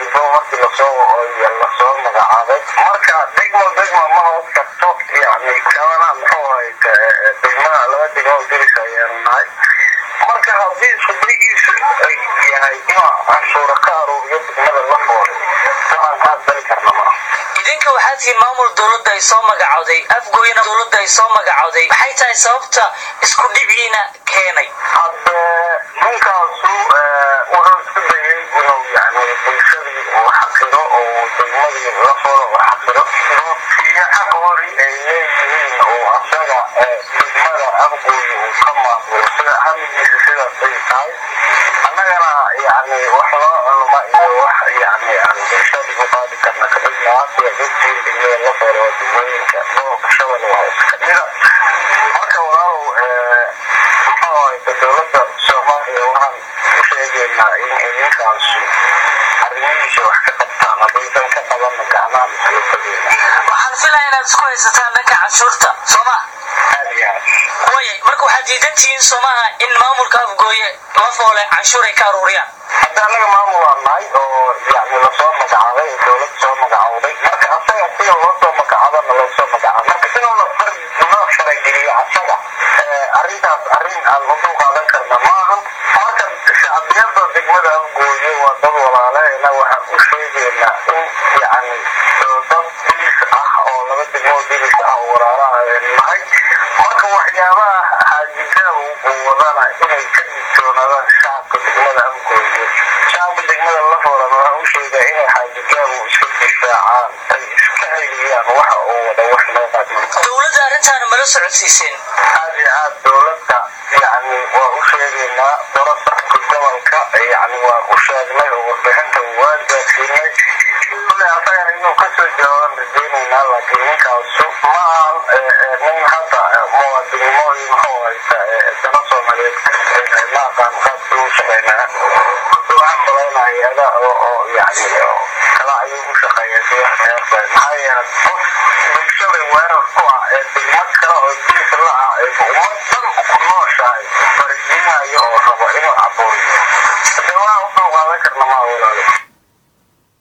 gudbo markii lasoo lasoo magacaabay marka degmo degmo ma hoos karto yani kalana muxuu ahayd degmada laba degmo diris ayaan nahay marka haddii iskudagiisu ay yahay inuu canshuura ka aruuriyo degmada la foolay waxaan kaas bali karna maa idinka waxaa tihiin maamul dowladda ay soo magacowday afgooyana dowladda ay soo magacowday maxay tahay sababta isku dhibciina keenay hadde ninkaasu wuxuu isku dayay inuu yani bulshadii uu xaqiro oo degmadii la folo uu xaqiro duubtiyo xaq hori ay leeyihiin oo asaga degmada afgooyi uu ka maamulo sida hamigiisa sidaas ay tahay annagana yani wax loo culma iyo wax yani aan bulshadii u qaadi karna kamid naasiya dadkii degmada la folo oo degmooyinka gobolka shabel waa iska mida marka walaalow muxuu ahayta dowladda soomaaliya waxaan u sheegaynaa in idinkaasu arrimihiisa wax ka qabtaan haddaysan ka qabanna gacmaha mas-uulkadeena waxaan filaya inaad isku haysataan dhanka canshuurta soo ma aad iyo aad wayay marka waxaad diidan tihiin soomaha in maamulka afgooye la foole canshuur ay ka aruuriyaan hadda annaga maamul waa nahay oo yani lasoo magacaabay oo dowlad soo magacowday marka asaga sida loo soo magacaabana loo soo magacaabay marka inuu la far loo farageliyo asaga arrintaas arrin aan u dul qaadan karna maaha marka shacbiyada degmada afgooye waa dad walaaleena waxaan u sheegaynaa in yani dad dilis ah oo laba degmo dilis ah oo walaalaha nahay marka waxyaabaha xaajijaab uu wadana inay ka digtoonaadaan shacabka degmada afgooye shacabka degmada la foolan waxaan u sheegaa inay xaajijaabu iska difaacaan ay iska celiyaan waxa uu wada wax loo qaadmo dowladda arrintaana mala socodsiiseen aad iyo aad dowladda yani waa u sheegaynaa darasarka gobolka yani waa u sheegnay oo warbixinta waa gaadsiinay kule asagana inuu kasoo jawaaban rajeynaynaa laakiin ninkaasu ma ahan nin hadda muwaadinimo iyo muxuu haysta dana soomaaliyeed ma aqaan qaabkii u shaqeynaa waxaan malaynaa hay-ada oo oo yani kala ayuu u shaqeeya si maxaa yeelay qof bulshada weerar ku ah ee